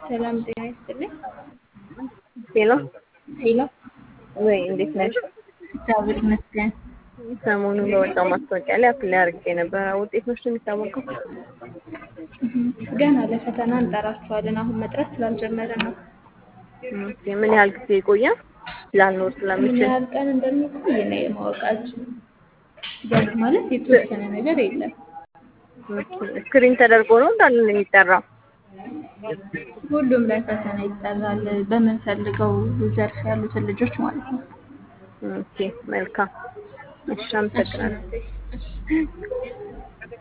ሰላም ጤና ይስጥልኝ። ሄሎ ሄሎ ወይ እንዴት ነሽ? እግዚአብሔር ይመስገን። ሰሞኑን በወጣው ማስታወቂያ ላይ አፕላይ አድርጌ ነበረ። ውጤቶች ነው የሚታወቀው? ገና ለፈተና እንጠራችኋለን። አሁን መጥራት ስላልጀመረ ነው። ኦኬ፣ ምን ያህል ጊዜ ይቆያል? ላልኖር ምን ስለምችል ያህል ቀን እንደሚቆይ እኔ ማወቃችን ገብ ማለት የተወሰነ ነገር የለም። ስክሪን ተደርጎ ነው እንዳለ ነው የሚጠራው? ሁሉም ላይ ፈተና ይጠራል። በምንፈልገው ዘርፍ ያሉትን ልጆች ማለት ነው። ኦኬ፣ መልካም። እሺ፣ አመሰግናለሁ። እሺ